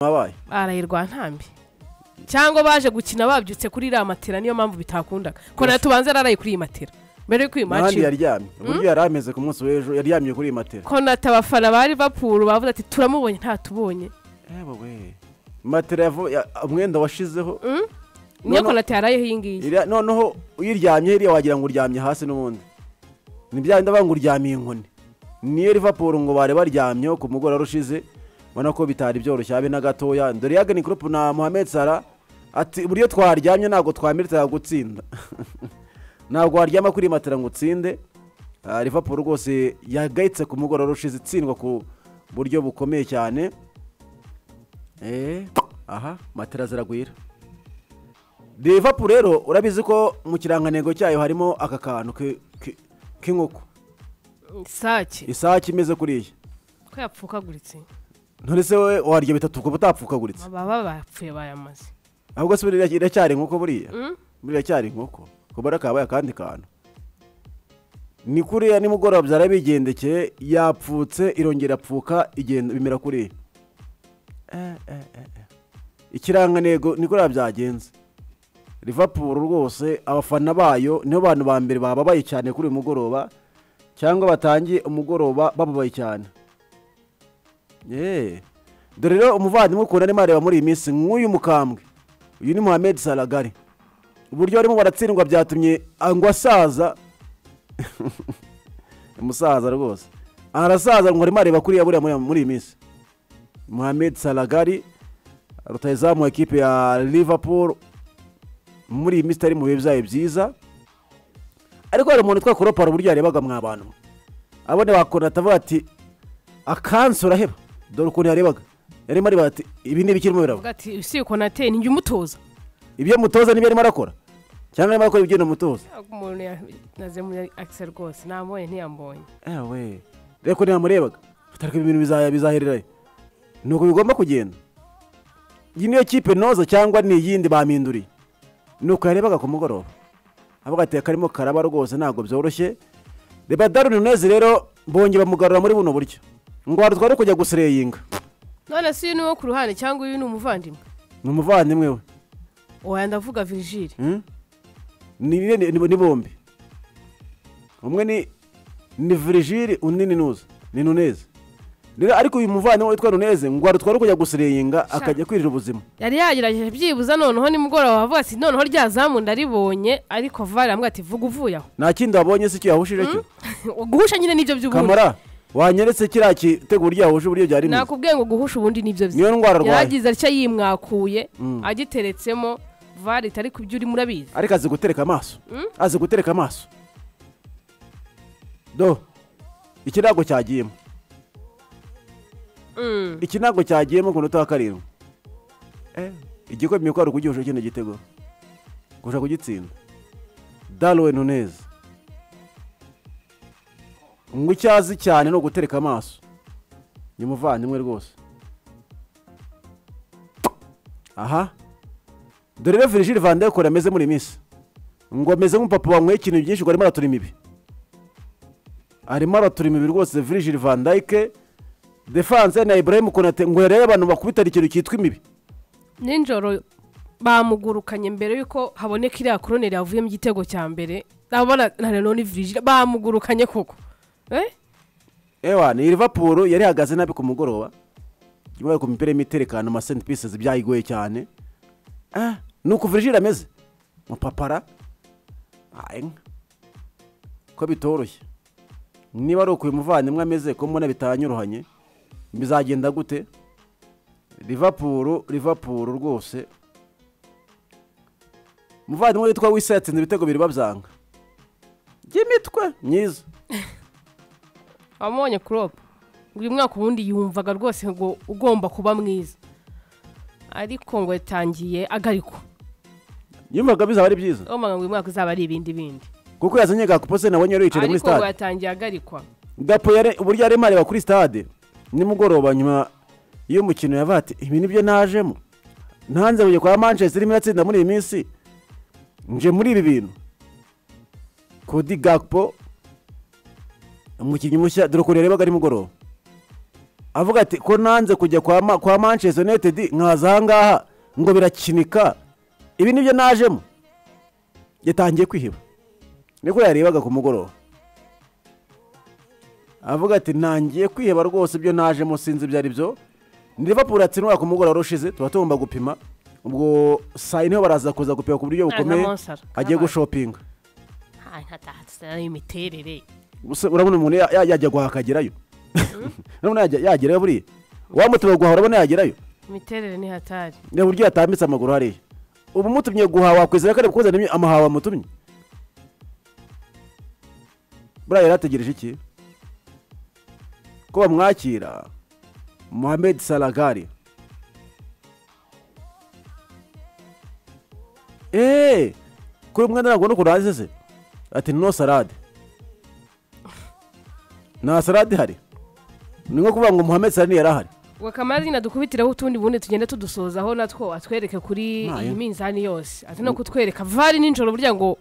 wabaye arahirwa ntambi cyangwa baje gukina babyutse kuri iriya matera niyo mpamvu bitakundaga ko nawe tubanza yaraye kuri iyi matera mbere yuko uyu n'ahandi maci yaryamye uburyo yari ameze ku munsi w'ejo yaryamye kuri iyi matera ko natabafana ba Liverpool bavuze ati turamubonye ntatubonye we matera yavu- ya- umwenda washizeho niyo Noneho- konate yarayeho iyi ngiyi iriya- noneho uyiryamye hiriya wagira ngo uryamye hasi n'ubundi ni bya bindi bavuga ngo uryamiye inkoni niyo Liverpool ngo bari baryamyeho ku mugoroba ushize ubona ko bitari byoroshye habe na gatoya dore yagani kurupu na Mohamed Salah ati uburyo twaryamye ntabwo twamiritaga gutsinda ntabwo waryama kuri iyi matera ngo utsinde Ah, Liverpool rwose yagayitse ku mugoroba ushize itsindwa ku buryo bukomeye cyane Eh, aha matera ziragwira Liverpool rero urabizi ko mu kirangantego cyayo harimo aka kantu ki- ki- k'inkoko isake isake imeze kuriya ko yapfukaguritse nturese we warya bitatu ukaba utapfukaguritse baba bapfuye bayamaze ahubwo se buriya iracyari inkoko buriya Mm. buriya cyari inkoko kubara kabaye akandi kantu ni kuriya nimugoroba byarabigendekeye yapfutse irongera apfuka igenda bimera kuriya Eh, eh, eh, eh. ikirangantego ni kuriya byagenze Liverpool rwose abafana bayo nibo bantu ba mbere bababaye cyane kuri uyu mugoroba cyangwa batangiye umugoroba bababaye cyane Yeee. dore rero umuvandimwe ukuntu arimo areba muri iyi minsi nk'uyu mukambwe uyu ni muhammed salagari uburyo barimo baratsindwa byatumye ngo asaza umusaza rwose arasaza ngo arimo areba kuriya buriya muri- muri iyi minsi muhammed salagari rutayizamu wa ekipe ya liverpool muri iyi minsi itari mu bihe byayo byiza ariko hari umuntu utwa kuropara uburyo yarebaga mwa bantu abone bakora atavuga ati akansi uraheba dore ukuntu yarebaga yarimo areba ati ibi ni ibikirimo biraba avuga ati usiye konate ni njye umutoza ibyo mutoza nibyo arimo arakora cyangwa arimo arakora ibyo mutoza Ntabwo umuntu yaze muri akise rwose nambonye ntiyambonye ewe reka ntiyamurebaga ariko ibintu bizaya- bizahererayo ni uko bigomba kugenda iyi niyo kipe noza cyangwa ni iyindi baminduriye ni uko yarebaga ku mugoroba avuga ati akarimo karaba rwose ntabwo byoroshye reba darwin neza rero bongeye bamugarura muri buno buryo ngo hari twari kujya gusireyinga none se uyu ni uwo ku ruhande cyangwa uyu ni umuvandimwe ni umuvandimwe we oya ndavuga virigile Hmm? ni ni- ni- ni bombi umwe ni ni virigile undi ni nuza ni nuneze rero ariko uyu muvandimwe witwa nuneze ngo arutware kujya gusireyinga akajya kwirira ubuzima yari yagerageje byibuza noneho nimugoroba avuga ati noneho rya zamu ndaribonye ariko vare aramubwira ati vuga uvuye aho nta kindi wabonye se icyo yahushije cyo guhusha nyine nibyo by'ubundi kamara wanyeretse kiriya kitego uburyo yahuje uburyo byari bimeze nakubwiye ngo guhusha ubundi nibyo bye niyo ndwara arwaye yaragize atya yimwakuye agiteretsemo vare itari ku byo urimo urabizi ariko azi gutereka amaso azi gutereka amaso do iki ntabwo cyagiyemo Mm. iki ntabwo cyagiyemo ku munota wa karindwi Eh, igikombe ko ari ukugihusha kino gitego kurusha kugitsinda darwe nunez ngo icyo azi cyane ni ugutereka amaso ni muvandimwe rwose aha dore rero virgil van de Kool ameze muri iyi minsi ngo ameze nk'umupapa wanyweye ikintu byinshi ngo arimo aratura imibi arimo aratura imibi rwose virgil van dayike defanse na ibrahim konate ngo yarebe abantu bakubitana ikintu cyitwa imibi nijoro bamugurukanye mbere y'uko haboneka iriya koroneri yavuyemo igitego cya mbere ndabona na nanone virigile bamugurukanye koko Eh? ewa ni liverpool yari ihagaze nabi ku mugoroba ibaye ku mipira y'imiterekano ama senti pieces byayigoye cyane ah, ni uku virgil ameze mupapara Ah, inka ko bitoroshye niba ari uku uyu muvandimwe ameze ko mbona bitanyuruhanye bizagenda gute liverpool liverpool rwose umuvandimwe witwa wisa yatsinze ibitego bibiri babyanga by'imitwe myiza wamubonye kurope ngo uyu mwaka ubundi yumvaga rwose ngo ugomba kuba mwiza ariko ngo yatangiye agarikwa yumvaga bizaba ari byiza ngo uyu mwaka uzaba ari ibindi bindi kuko yazanye gakupo se nabonye yicaye muri ariko ngo stade yatangiye agarikwa gapo yare- uburyo yarimo areba kuri stade nimugoroba nyuma y'umukino yavuga ati ibi nibyo najemo ntanze kujya kwa manchester irimo iratsinda muri iyi minsi nje muri ibi bintu kodi gakupo umukinnyi mushya dore ukuntu yarebaga nimugoroba avuga ati ko nanze kujya kwa Ma- kwa manchester united nkaza ahangaha ngo birakinika ibi nibyo najemo yatangiye kwiheba niko yarebaga ku mugoroba avuga ati ntangiye kwiheba rwose ibyo najemo sinzi ibyo ari byo ni liverpool atsinura ku mugoroba ushize tuba tugomba gupima ubwo saa yine niho baraza kuza gupima ku buryo bukomeye Monsara. agiye Kabaye. gushopinga ntatahasana imiterere Gusa urabona umuntu ya- ya- yajya guhakagerayo urabona yajya- yagerayo buriya wamutumiye guhaha urabona yagerayo imiterere ni hatari reba uburyo yatambitse amaguru hariya ubu mutumye guhaha wakwizera ko ari bukuzanire amahawa mutumye buriya yari ategereje iki ko bamwakira muhammed salagari eee kuri umwenda ntabwo nukuntu hanze se ati no salade nta salade ihari ni nko kuvuga ngo muhammed salade yari ahari wakamara nyine dukubitireho utundi bundi tugenda tudusozaho natwo atwereke kuri Nayo. iyi minzani yose ati no kutwereka vari nijoro burya ngo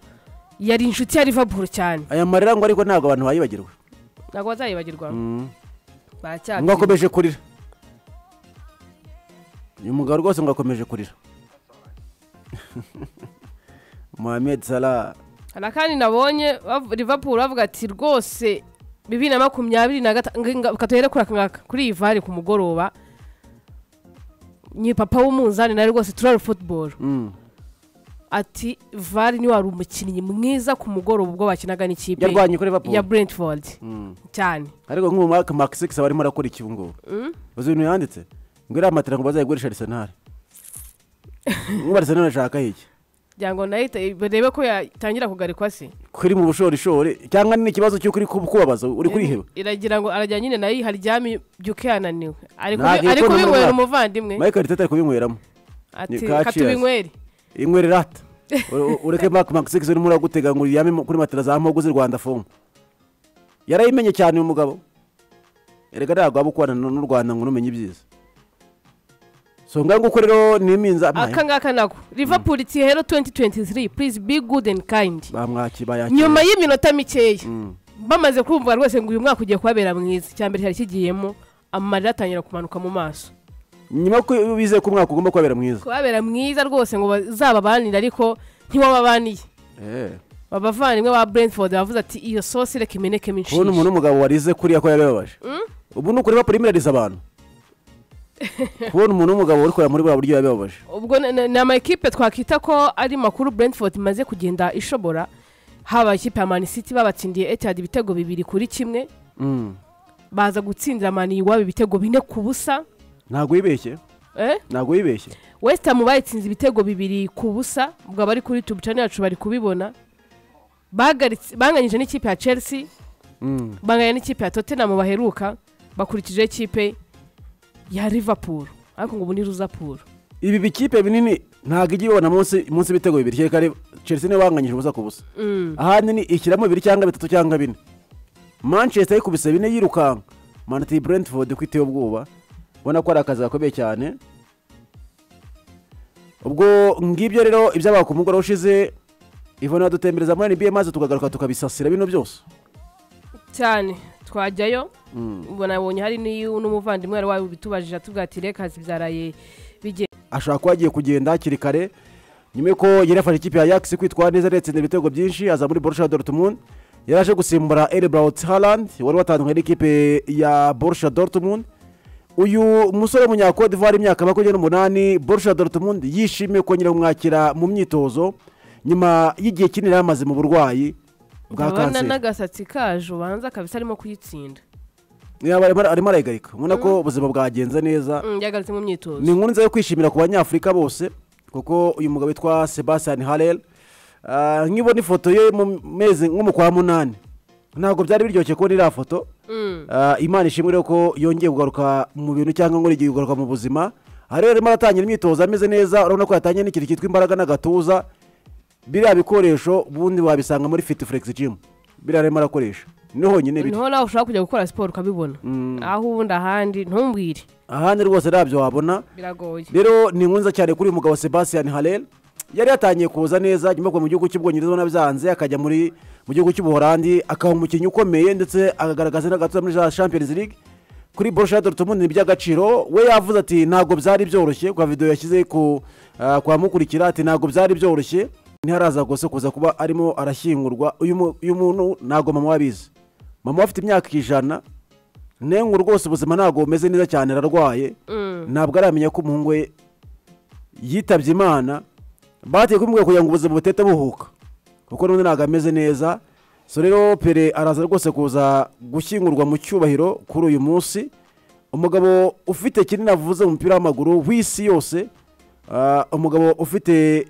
yari inshuti ya livaburu cyane aya marira ngo ariko ntabwo abantu bayibagirwa ntabwo bazayibagirwa ngo bacyatse akomeje kurira uyu mugabo rwose ngo akomeje kurira mohamed salah hari akandi nabonye bav- livaburu bavuga ati rwose bibiri na makumyabiri na gatanu katuhere kuri aka ngaka kuri iyi vari ku mugoroba ni papa w'umunzani nawe rwose turari futuboro Mm. ati vari ni wari umukinnyi mwiza ku mugoroba ubwo bakinaga n'ikipe yarwanye kuri ya liverpool brentford Mm. cyane ariko nk'ubu mark maxix aba arimo arakora iki ubu ngubu uzi ibintu yanditse ngo iriya matera ngo bazayigurisha arisenal nk'ubu arisenal ashaka iki kugira ngo nahite barebe ko yatangira kugarikwa se kuri mu bushorishori cyangwa ni ikibazo cy'uko uri ku- kubabaza uri kuriheba iragira ngo arajya nyine nayo haryamye byuke yananiwe ari Nta gihe kubi- ari ko kubinywera n'umwana- umuvandimwe michael teta ari kubinyweramo ati ni ka katubinywere inywera ata U- ureke mark maxix urimo uragutega ngo uryame mu- kuri matera za mpogo z'i rwanda fomu yarayimenye cyane uyu mugabo erega ntabwo waba ukubana n'u n'u rwanda ngo numenye ibyiza so ngaho nguko rero n'iminza aka ngaka nako liverpool iti hero 2023 please be good and kind bamwaki nyuma bayakira y'iminota mikeya Mm. bamaze kumva rwose ngo uyu mwaka ugiye kubabera mwiza icyambere cyari kigiyemo amarira atangira kumanuka mu maso nyuma ko bizeye ko umwaka ugomba kubabera mwiza kubabera mwiza rwose ngo bazababanire ariko ntiwababaniye Eh, abavandimwe ba brentford bavuze ati iyo sosi reka imeneke kubona minshi umuntu w'umugabo warize kuriya ko yabibabaje ubu ni ukureba primirariza abantu kubona umuntu w'umugabo uri kureba muri buriya buryo yabibabaje ubwo ni- ni ni amakipe twakwita ko ari makuru brentford imaze kugenda ishobora haba ikipe ya mani city babatsindiye etihad ibitego bibiri kuri kimwe Mm. baza gutsindira mani iwabo ibitego bine ku busa ntabwo wibeshye eh? ntabwo wibeshye west ham bayitsinze ibitego bibiri ku busa ubwo abari kuri tube channel yacu bari kubibona Bagaritse- banganyije n'ikipe ya chelsea Mm. banganya n'ikipe ya tottenham baheruka bakurikijeho ikipe ya liverpool ariko ngo ubu ni ruzapuru ibi bikipe binini ntabwo ijya ibibona munsi munsi ibitego bibiri kereka rero chelsea niwe wanganyije ubusa ku busa Mm. ahandi ni ishyiramo bibiri cyangwa bitatu cyangwa bine manchester yikubise bine yirukanka manati brentford kwitewe ubwoba ubona ko ari akazi gakomeye cyane ubwo ngibyo rero ibyabaye ku mugoroba ushize ivona dutembereza muri nba maze tukagaruka tukabisasira bino byose cyane twajyayo ubwo nabonye hari n'iyu- n'umuvandimwe wari wabitubajije atubwira ati reka zibyaraye bigenda ashobora kuba agiye kugenda hakiri kare nyuma y'uko yari yafashe ikipe ya yakisi kwitwara neza aretsinda ibitego byinshi aza muri borusha dortmund yari aje gusimbura eribraut haland wari watandukanye n'ikipe ya borusha dortmund uyu musore w'umunyakode d'ivoire imyaka makumyabiri n'umunani borusha dortmund yishimiye kongera kumwakira mu myitozo nyuma y'igihe kinini yari amaze mu burwayi bwa ndabona kanseri n'agasatsi kaje ubanza kabisa arimo kuyitsinda Yaba arimo- arimo arayigarika ubona ko ubuzima bwagenze neza Mm, yagaritse mu ni myitozo inkuru nziza yo kwishimira ku banyafurika bose kuko uyu mugabo witwa sebastian harel ah, nkibona ifoto ye mu mezi nko mu kwa munani ntabwo byari biryoshye kubona iriya foto Mm. Ah, imana ishimwe rero ko yongeye kugaruka mu bintu cyangwa ngo igiye kugaruka mu buzima aha rero arimo aratangira imyitozo ameze neza urabona ko yatangiye n'ikintu cyitwa imbaraga n'agatuza biriya bikoresho ubundi wabisanga muri fiti furegisi jimu biriya arimo arakoresha ni honyine biri niho nawe ushobora kujya gukora siporo ukabibona Mm. aho ubundi ahandi ntumbwire ahandi rwose ntabyo wabona biragoye rero ni inkuru nziza cyane kuri uyu mugabo sebastian harel yari yatangiye kuza neza nyuma yo kuva mu gihugu cy'ubwongereza ubona byanze akajya muri mu gihugu cy'ubuholandi akaba umukinnyi ukomeye ndetse akagaragaza n'agatuza muri za champions league kuri borusha dorutmund ni iby'agaciro we yavuze ati ntabwo byari byoroshye kwa videwo yashyize ku ah, kwa mukurikira ati ntabwo byari byoroshye ntiharaza gusa kuza kuba arimo arashyingurwa uyu mu- uyu muntu ntabwo mama we abizi mama we afite imyaka ijana nengu rwose ubuzima ntabwo bumeze neza cyane ararwaye ntabwo aramenya ko umuhungu we yitabye imana bagiye kumubwira kugira ngo ubuzima butete buhuka kuko n'undi ntabwo ameze neza so rero pere araza rwose kuza gushyingurwa mu cyubahiro kuri uyu munsi umugabo ufite kinini avuze mu mupira w'amaguru w'isi yose ah, umugabo ufite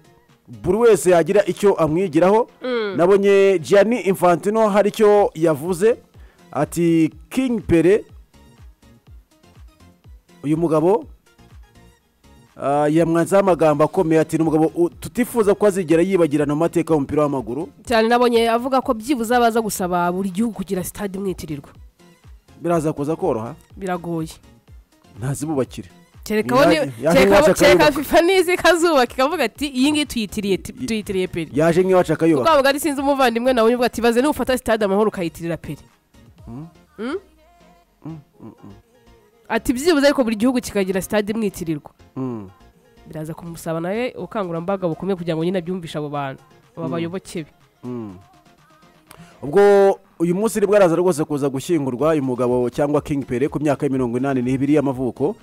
buri wese yagira icyo amwigiraho nabonye Gianni Infantino hari icyo yavuze ati King Pere uyu mugabo ah, yamwanzaho amagambo akomeye ati ni umugabo u- tutifuza ko azigera yibagirana mu mateka y'umupira w'amaguru cyane nabonye avuga ko byibuze abaza gusaba buri gihugu kugira sitade imwitirirwa biraza kuza koroha biragoye ntazibubakire kereka aho ni- Yaje- yaje kereka aho- iwacu kereka akayubaka. fifa nizi ikazubaka ikavuga ati iyi ngiyi tuyitiriye ti- I- tuyitiriye peri yaje nk'iwacu akayubaka ubwabo bwari sinzi umuvandimwe nawe uvuga ati baze nufata sitade amahoro ukayitirira peri Mm? ati byibuze ariko buri gihugu kikagira sitade imwitirirwa Mm. biraza kumusaba nawe ubukangurambaga bukomeye kugira ngo nyine abyumvishe abo bantu aba bayoboke be ubwo uyu munsi nibwo araza rwose kuza gushyingurwa uyu mugabo cyangwa king pere ku myaka ya mirongo inani n'ibiri y'amavuko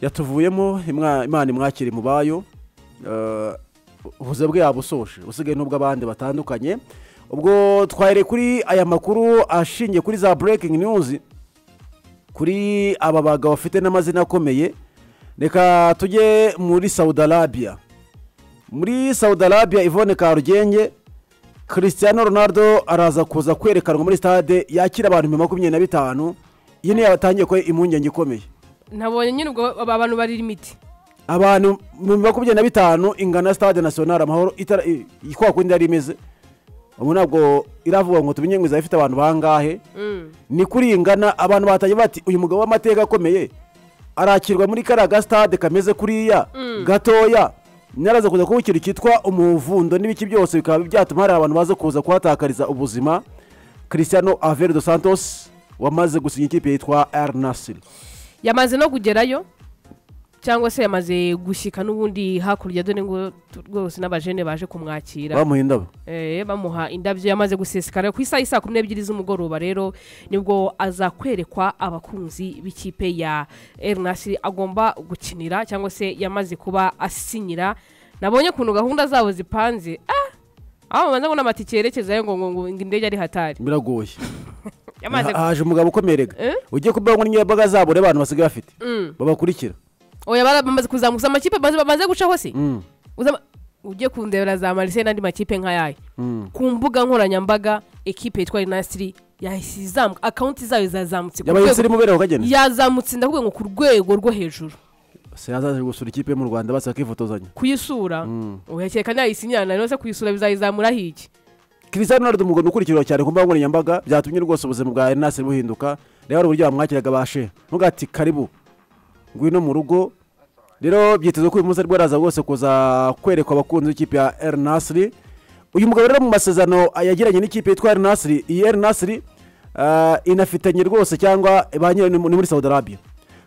yatuvuyemo imwa- imana imwakire mu bayo Eh, ubuze bwe yabusoje usigaye n'ubw'abandi batandukanye ubwo twahereye kuri aya makuru ashingiye kuri za breaking news kuri aba bagabo bafite n'amazina akomeye reka tujye muri saudi arabia muri saudi arabia ivone karugenge christiano ronaldo araza kuza kwerekanwa muri stade yakira abantu ibihumbi makumyabiri na bitanu iyi niyo yatangiye ko impungenge ikomeye nabonye nyine ubwo aba bantu barira imiti abantu mu makumyabiri na bitanu ingana stade national amahoro itara- i- i- kwa kundi yari imeze ubu ntabwo iravuga ngo tumenye ngo izaba ifite abantu bangahe ni kuri iyi ngana abantu batangiye bati uyu mugabo w'amateka akomeye arakirwa muri kariya gasitade kameze kuriya gatoya naraza kuza kuba ikintu cyitwa umuvundo n'ibiki byose bikaba byatuma hari abantu baza kuza kuhatakariza ubuzima christiano avero dos santos wamaze gusinya ikipe yitwa al nasiri yamaze no kugerayo cyangwa se yamaze gushyika n'ubundi hakurya dore ngo tu- rwose n'abajene baje kumwakira bamuha indabo eh, bamuha indabyo yamaze gusesekara ku isaha isaa kumi n'ebyiri z'umugoroba rero nibwo aza kwerekwa abakunzi b'ikipe ya erinasi agomba gukinira cyangwa se yamaze kuba asinyira nabonye ukuntu gahunda zabo zipanze ah! aho babanza ngo n'amatike yerekezayo ngo ngo ngo indege ari hatari biragoye yamaze Ha- haje umugabo ukomeye rega Eh? ugiye kubaho muri nyembaga zabo urebe abantu basigaye bafite babakurikira oya bamaze kuzamuka gusa amakipe bamaze- bamaze gucaho se Mm, Uzama- ujye kundebera za marise n'andi makipe nk'ayayo mm. ku mbuga nkoranyambaga ekipe yitwa inasitiri yahise izamuka akawunti zayo zazamutse ku yabaye rwego- insirimu bereho kagenda yazamutse ndavuga ngo ku rwego rwo hejuru se yazaje gusura ikipe yo mu rwanda basa bakifotozanya kuyisura uyakeka nayisinyana rero se kuyisura bizayizamuraho iki christian ronaldo umugabo ukurikirwa cyane ku mbuga nkoranyambaga byatumye rwose ubuzima bwa enasi buhinduka rero hari uburyo bamwakiraga bashe ntuvuga ati karibu ngwino mu rugo rero byitezwe ko uyu munsi aribwo araza rwose kuza kwerekwa abakunzi b'ikipe ya el nasiri uyu mugabo rero mu masezerano yagiranye n'ikipe yitwa el nasiri iyi el nasiri ah, inafitanye rwose cyangwa ba nyirayo ni mu- ni muri saudi arabia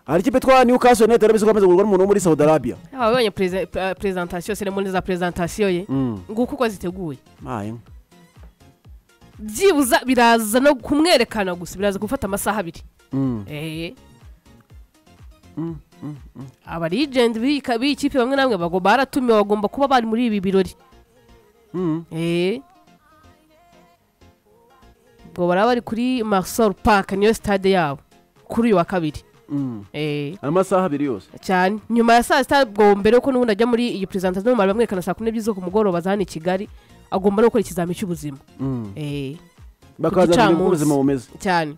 hari ikipe yitwa newcastle united yarabizi ko amaze kugurwa n'umuntu wo muri saudi arabia ababonye perezantasiyo seremoni za perezantasiyo ye Mm. nguko uko ziteguye Maye. byibuza biraza no kumwerekana gusa biraza gufata amasaha abiri Mm. Eh. aba legend b'iyi ka- b'iyi kipe bamwe na bamwe bagomba baratumiwe bagomba kuba bari muri ibi birori Mm. Eh. ubwo baraba bari kuri marisol park niyo sitade yabo kuri uyu wa kabiri Mm. Eh. amasaha abiri yose cyane nyuma ya saa sita ubwo mbere yuko n'ubundi ajya muri iyi perezantasiyo bamara bamwerekana saa kumi n'ebyiri zo ku mugoroba za hano i kigali agomba no gukora ikizami cy'ubuzima Mm. Eh. bakaza kureba uko gicamunsi. ubuzima bumeze cyane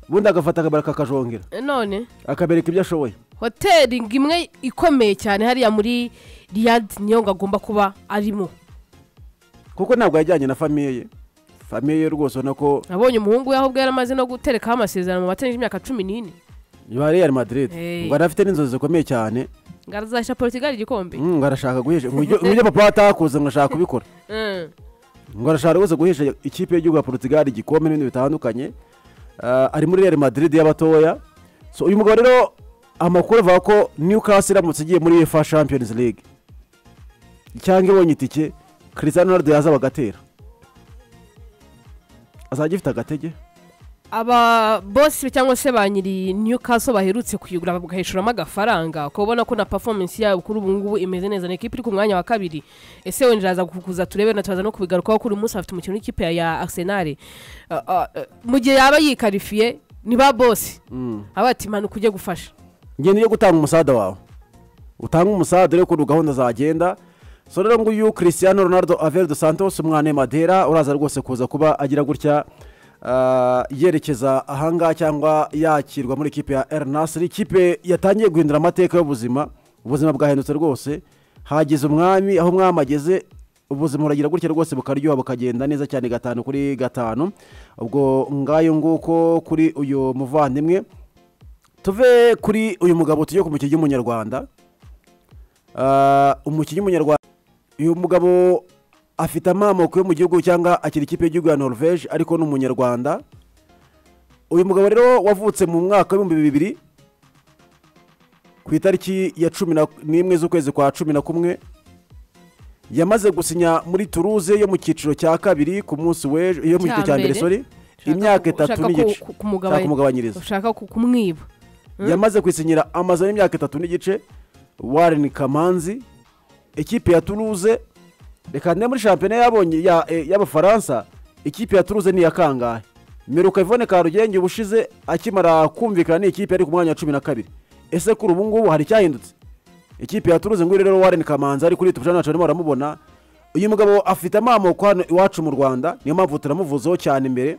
ubundi agafata akabara kakajongera Eh, none akabereka ibyo ashoboye hoteli ngo imwe ikomeye cyane hariya muri riyadi niyo ngo agomba kuba arimo kuko ntabwo yajyanye na famiye ye famiye ye rwose ubona ko nabonye umuhungu we aho ubwo yaramaze no guterekaho amasezerano mu batenyije imyaka cumi n'ine iba real madrid Hey. ngo arafite n'inzozi zikomeye cyane ngo arazasha portugal igikombe Mm, ngo arashaka guhesha ngo ibyo ngo ibyo papa atakuze ngo ashaka kubikora Mm. ngo arashaka rwose guhesha ikipe y'igihugu ya portugal igikombe n'ibindi bitandukanye Ah, ari muri real madrid y'abatoya so uyu mugabo rero amakuru avuga ko newcastle iramutse igiye muri uefa champions league cyangwa ibonye itike cristiano ronaldo yazaba agatera azajya ifite agatege aba bosi cyangwa se ba nyiri newcastle baherutse kuyigura bagahishuramo agafaranga ukaba ubona ko na performance yabo kuri ubu ngubu imeze neza ni ikipe iri ku mwanya wa kabiri ese wenda aza kukuza turebe na tubaza no kubigarukaho kuri uyu munsi afite umukino w'ikipe ya- ya arsenal Uh, uh, uh, mu gihe yaba yikarifiye ni ba bosi aba ati manuka ujye gufasha ngende yo gutanga umusada wawe utange umusada urebe ukuntu gahunda zagenda so rero nguyu cristiano ronaldo avere dos santos umwana madera uraza rwose kuza kuba agira gutya ah, yerekeza ahangaha cyangwa yakirwa muri ikipe ya ernasiri ikipe yatangiye guhindura amateka y'ubuzima ubuzima bwahindutse rwose hagize umwami aho umwami ageze ubuzima buragira gutya rwose bukaryoha bukagenda neza cyane gatanu kuri gatanu ubwo ngayo nguko kuri uyu muvandimwe tuve kuri uyu mugabo tujye ku mukinnyi w'umunyarwanda Ah, umukinnyi w'umunyarwanda uyu mugabo afite amamoko yo mu gihugu cyangwa akiri ikipe y'igihugu ya norvege ariko ni umunyarwanda uyu mugabo rero wavutse mu mwaka w'ibihumbi bibiri ku itariki ya cumi na- n'imwe z'ukwezi kwa cumi na kumwe yamaze gusinya muri turuze yo mu cyiciro cya kabiri ku munsi w'ejo yo mu cyiciro cya mbere sorry imyaka itatu n'igice Ushaka kumugabanyiriza ushaka ku- kumwiba Mm. yamaze kwisinyira amazu y'imyaka itatu n'igice wareni kamanzi ikipe ya turuze reka ndebe muri shampiyona yabonye ya- eh, y'abafaransa ikipe ya turuze ni iya kangahe miruka ivone karugenge ubushize akimara kumvikana n'ikipe yari ku mwanya wa cumi na kabiri ese kuri ubu ngubu hari icyahindutse ikipe ya turuze nguyu rero wareni kamanzi ari kuri tubujana ntacu barimo baramubona uyu mugabo afite amamoko hano iwacu mu rwanda niyo mpamvu turamuvuzeho cyane imbere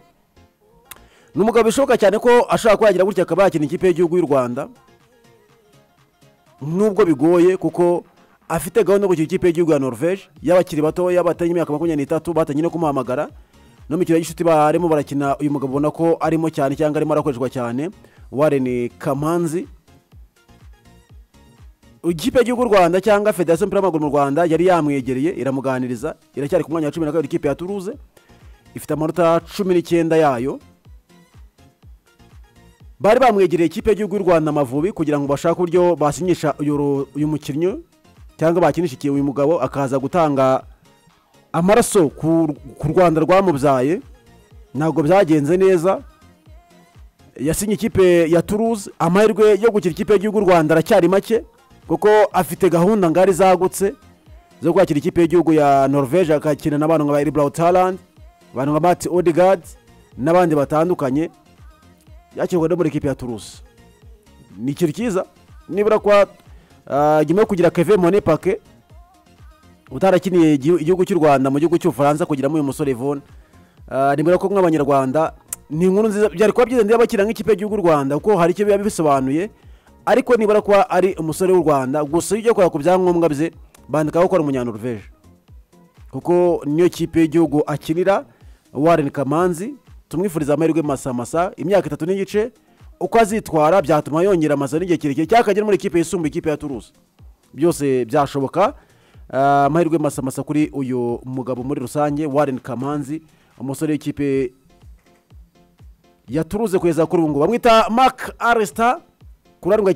ni umugabo bishoboka cyane ko ashobora kuba yagira gutya akaba yakina ikipe y'igihugu y'u rwanda nubwo bigoye kuko afite gahunda yo gukina ikipe y'igihugu ya norvege y'abakiri batoya batanye imyaka makumyabiri n'itatu batangiye no kumuhamagara no mu mikino y'inshuti barimo barakina uyu mugabo ubona ko arimo cyane cyangwa arimo arakoreshwa cyane wareni kamanzi ikipe y'igihugu y'u rwanda cyangwa federasiyo y'umupira w'amaguru mu rwanda yari yamwegereye iramuganiriza iracyari ku mwanya wa cumi na kabiri ikipe ya turuze ifite amanota cumi n'icyenda yayo bari bamwegereye ikipe y'igihugu y'u rwanda amavubi kugira ngo bashake uburyo basinyisha uyu ru- uyu mukinnyi cyangwa bakinisha igihe uyu mugabo akaza gutanga amaraso ku ku rwanda rwamubyaye ntabwo byagenze neza yasinye ikipe ya turuze amahirwe yo gukina ikipe y'igihugu y'u rwanda aracyari make kuko afite gahunda ngari zagutse zo kwakira ikipe y'igihugu ya norvege agakina n'abantu nka ba eriburawu tarandi abantu nka mati odegarde n'abandi batandukanye yakirwa no muri ikipe ya turusi ni ikintu cyiza nibura kwa ah, nyuma yo kugira keve mone pake utarakiniye igi- igihugu cy'u rwanda mu gihugu cy'ubufaransa kugira uyu musore ivone nimero ko nk'abanyarwanda ni inkuru nziza byari kuba byiza niba bakina nk'ikipe y'igihugu cy'u rwanda kuko hari icyo biba bisobanuye ariko nibura kuba ari umusore w'u rwanda gusa iyo ugiye kureba ku byangombwa bye bandikaho ko ari umunyanorvege kuko niyo kipe y'igihugu akinira wareni kamanzi tumwifuriza amahirwe masa masa imyaka itatu n'igice uko azitwara byatuma yongera amazu n'igihe kirekire cyangwa akagera muri ikipe yisumbuye ikipe ya turuzi byose byashoboka Ah, amahirwe masa masa kuri uyu mugabo muri rusange wareni kamanzi umusore w'ikipe ya turuze kugeza kuri ubu ngubu bamwita mark aresita kurarwa